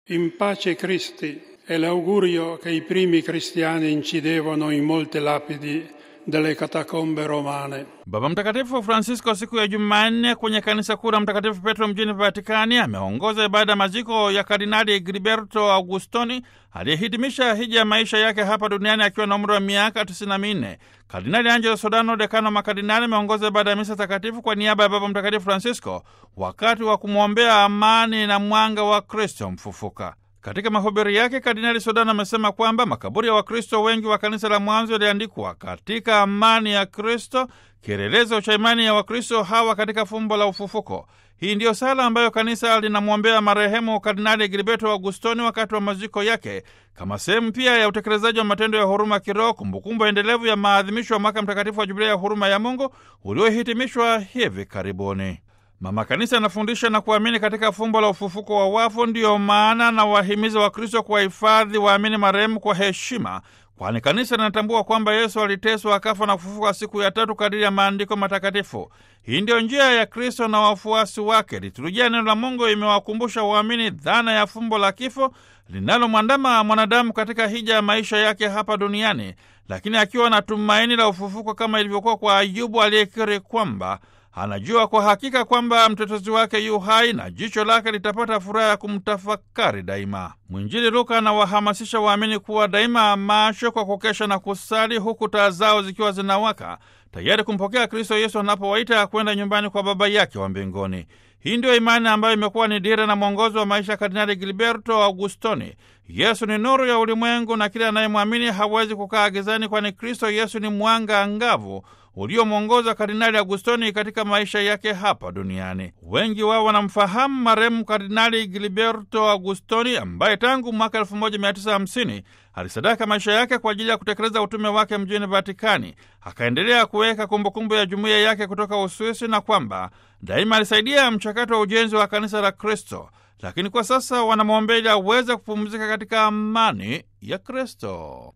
In pace Cristi è l'augurio che i primi cristiani incidevano in molte lapidi delle catacombe romane. Baba Mtakatifu Francisco siku ya Jumanne kwenye kanisa kuu la Mtakatifu Petro mjini Vatikani ameongoza ibada ya maziko ya Kardinali Gilberto Augustoni aliyehitimisha hija ya maisha yake hapa duniani akiwa na umri wa miaka 94. Kardinali Angelo Sodano, dekano wa makardinali, ameongoza ibada ya misa takatifu kwa niaba ya Baba Mtakatifu Francisco wakati wa kumwombea amani na mwanga wa Kristo mfufuka. Katika mahubiri yake Kardinali Sodano amesema kwamba makaburi ya Wakristo wengi wa kanisa la mwanzo yaliandikwa katika amani ya Kristo, kielelezo cha imani ya Wakristo hawa katika fumbo la ufufuko. Hii ndiyo sala ambayo kanisa linamwombea marehemu Kardinali Gilberto Augustoni wakati wa maziko yake, kama sehemu pia ya utekelezaji wa matendo ya huruma kiroho, kumbukumbu endelevu ya maadhimisho ya mwaka mtakatifu wa Jubilia ya huruma ya Mungu uliohitimishwa hivi karibuni. Mama Kanisa anafundisha na kuamini katika fumbo la ufufuko wa wafu. Ndiyo maana na wahimiza Wakristo kuwahifadhi waamini marehemu kwa heshima, kwani kanisa linatambua kwamba Yesu aliteswa akafa na kufufuka siku ya tatu kadiri ya maandiko matakatifu. Hii ndiyo njia ya Kristo na wafuasi wake. Liturujia neno la Mungu imewakumbusha waamini dhana ya fumbo la kifo linalomwandama mwanadamu katika hija ya maisha yake hapa duniani, lakini akiwa na tumaini la ufufuko, kama ilivyokuwa kwa Ayubu aliyekiri kwamba anajua kwa hakika kwamba mtetezi wake yu hai na jicho lake litapata furaha ya kumtafakari daima. Mwinjili Luka anawahamasisha waamini kuwa daima macho kwa kukesha na kusali, huku taa zao zikiwa zinawaka tayari kumpokea Kristo Yesu anapowaita kwenda nyumbani kwa Baba yake wa mbinguni. Hii ndiyo imani ambayo imekuwa ni dira na mwongozo wa maisha ya Kardinali Gilberto Augustoni. Yesu ni nuru ya ulimwengu na kila anayemwamini hawezi kukaa gizani, kwani Kristo Yesu ni mwanga angavu uliomwongoza Kardinali Augustoni katika maisha yake hapa duniani. Wengi wao wanamfahamu marehemu Kardinali Gilberto Augustoni ambaye tangu mwaka 1950 alisadaka maisha yake kwa ajili ya kutekeleza utume wake mjini Vatikani. Akaendelea kuweka kumbukumbu ya jumuiya yake kutoka Uswisi na kwamba daima alisaidia mchakato wa ujenzi wa kanisa la Kristo, lakini kwa sasa wanamwombea ili aweze kupumzika katika amani ya Kristo.